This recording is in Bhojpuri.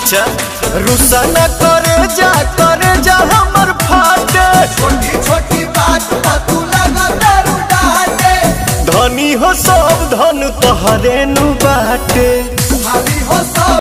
अच्छा रुसा न करे जा करे जा हमर फाटे छोटी छोटी बात पर तू लगा दारू डाटे धनी हो सब धन तोहरे नु बाटे भाभी हो सब